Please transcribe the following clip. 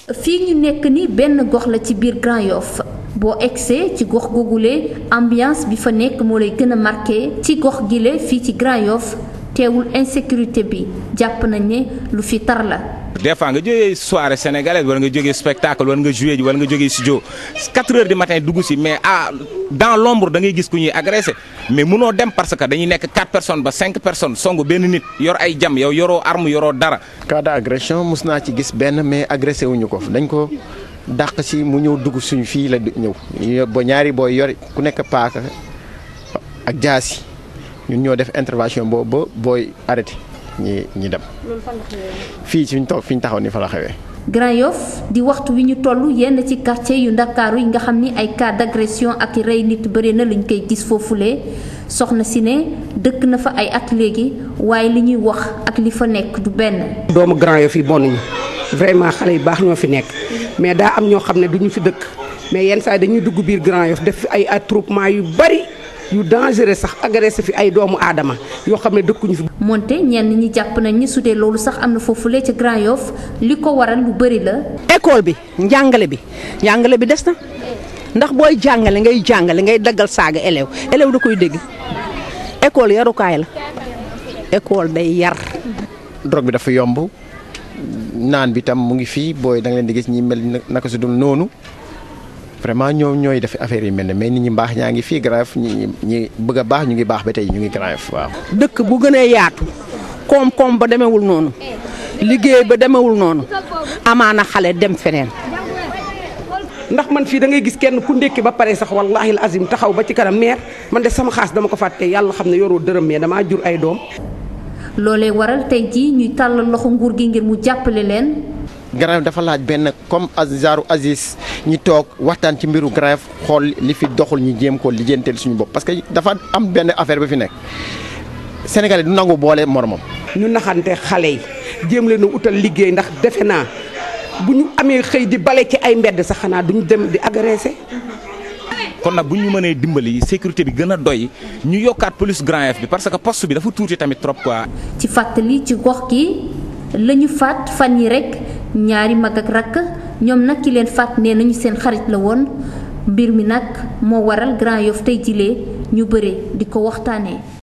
fii ñu nekk ni benn gox la ci biir Grand Yoff boo egsee ci gox googule ambiance bi fa nekk moo lay gën a marqué ci gox gile fii ci Grand Yoff teewul insécurité bi jàpp nañ ne lu fi tar la. des fois nga jógee soirée sénégalaise wala nga jógee spectacle wala nga joué ji wala nga jógee studio 4 heures du matin dugg si mais ah dans l'ombre da ngay gis ku ñuy agressé mais munoo dem parce que dañuy nekk 4 personnes ba 5 personnes songu benn nit yor ay jam yow yoroo arme yoroo dara. cas d'agression mus naa ci gis benn mais agressé wuñu ko dañ ko dàq si mu ñëw dugg suñu fii la ñëw ba ñaari booy yor ku nekk paaka ak jaasi ñun ñoo def intervention boobu ba booy arrêté. ñi ñi dem fii ci ñu toog fi ñu taxaw ni fa la xewee. Grand Yoff di waxtu wi ñu toll yenn ci quartier yu ndakaaru yi nga xam ni ay cas d'agression ak rey nit bëri na luñ koy gis foofulee soxna si ne dëkk na fa ay at léegi waaye li ñuy wax ak li fa nekk du benn. doomu Grand Yoff yi bonuñu vraiment xale yu baax ñoo fi nekk mais daa am ñoo xam ne duñu fi dëkk mais yenn saa yi dañuy dugg biir Grand Yoff def fi ay attroupement yu bari. yu dangereux sax agressé fi ay doomu aadama yoo xam ne dëkkuñu fi. moonte ñenn ñi jàpp nañ ni su dee loolu sax am na foofulee ca Grand Yoff li ko waral lu bëri la. école bi njàngale bi njàngale bi des na ndax booy jàngale ngay jàngale ngay daggal saaga élève élève da koy dégg école yarukaay la école day yar. drogue bi dafa yomb naan bi tam mu ngi fii booy da nga leen di gis ñi mel naka su dul noonu. vraiment ñoom ñooy def affaire yi mel ne mais nit ñi mbaax ñaa ngi fii Grand Yoff ñi ñi bëgg a baax ñu ngi baax ba tey ñu ngi Grand Yoff waaw. dëkk bu gënee yaatu koom-koom ba demewul noonu liggéey ba demewul noonu amaana xale dem feneen. ndax man fii da ngay gis kenn ku ndékki ba pare sax wallahi al azim taxaw ba ci kanam meer man de sama xaas dama ko fàtte yàlla xam ne yoroo dërëm mais damaa jur ay doom. loolee waral tey jii ñuy tàllal loxo nguur gi ngir mu jàppale leen. Grand Yoff dafa laaj benn comme genre Aziz ñi toog waxtaan ci mbiru Grand Yoff xool li fi doxul ñu jéem ko lijjanteel suñu bopp parce que dafa am benn affaire ba fi nekk Sénégalais du nangu boole moromam. ñu naxante xale yi jéem leen a utal liggéey ndax defe naa bu ñu amee xëy di bale ci ay mbedd sax xanaa duñu dem di agressé. kon nag bu ñu mënee dimbali sécurité bi gën a doy ñu yokkaat police Grand Yoff bi parce que poste bi dafa tuuti tamit trop quoi. ci fàttali ci gox gi la ñu faat fan yi rek. ñaari mag ak rakk ñoom nag ki leen faat nee nañu seen xarit la woon mbir mi nag moo waral Grand Yoff tey jilee ñu bëre di ko waxtaanee.